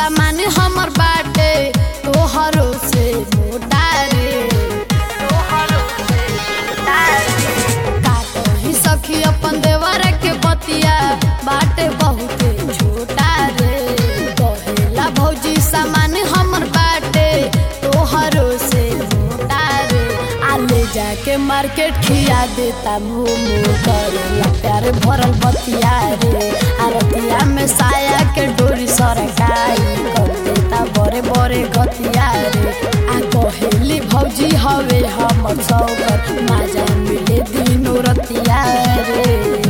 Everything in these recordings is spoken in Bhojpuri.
सामान हमर बाटे तोहरो से मोटा रे तोहरो से मोटा रे का कही सखी अपन देवर के बतिया बाटे बहुते छोटा रे कहेला भौजी सामान हमर बाटे तोहरो से मोटा रे आ ले जाके मार्केट खिया देता मुँह मुँह करेला प्यार भरल बतिया रे आरतिया में साया के डोरी सरकाई कर देता बड़े बड़े गतिया रे आ कहेली भौजी हवे हमर सौकर माजा मिले दिनो रतिया रे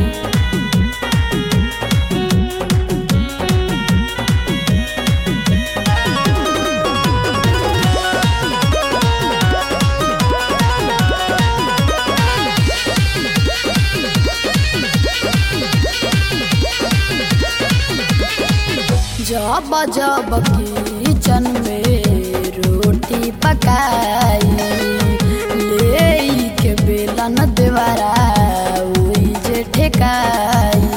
जब जब किचन में रोटी पकाई ले के बेलन देवरा ओई जे ठेकाई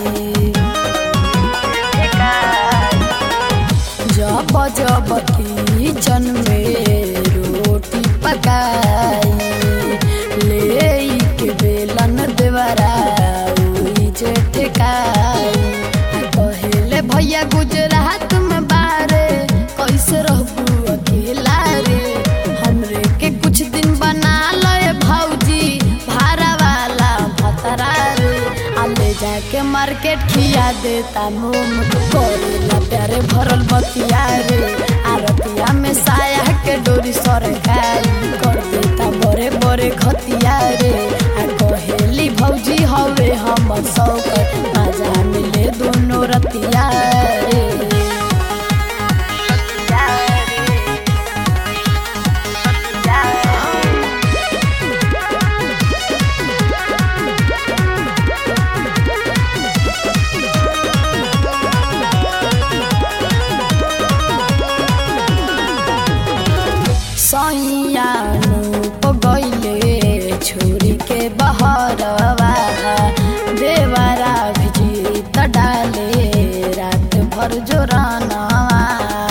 जब जब किचन में रोटी पकाई ले के बेलन देवरा ओई जे ठेकाई आ कहेले भैया गुजरात में बारे कैसे रहबू अकेला रे हमरे के कुछ दिन बना लए भौजी भाड़ा वाला भतरा रे आ ले जाके मार्केट खिया देता मुँह करेला प्यारे भरल बतिया रे आरतिया में साया के डोरी सरकाई कर देता बड़े बड़े खतिया रे आ कहेली भौजी हवे हमर सौकर मजा मिले दोनों रतिया रे सैयानु पगैले छोरी के बहरवा देवरा भिजी त डाले रात भर जोरानवा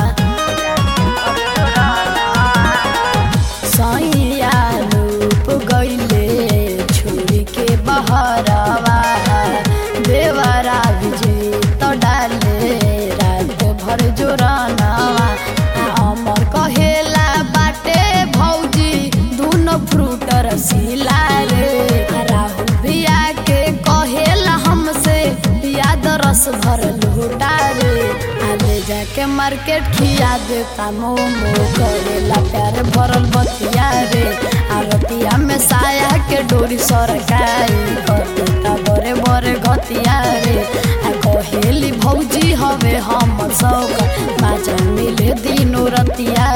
सैयानु पगैले छोरी के बहरवा देवरा भिजी त डाले रात भर जोरानवा अमर कहेला बाटे भौजी दुनो फ्रूट रसीला रे राहुल बिया के कहेला हमसे याद रस भर लूटा रे आले जाके मार्केट खिया देता मोमो करेला प्यार भरल बतिया रे आरतिया में साया के डोरी सरकाई कर देता बड़े बड़े गतिया रे आ कहेली भौजी हवे हमर सौकर माजा मिले दिनो रतिया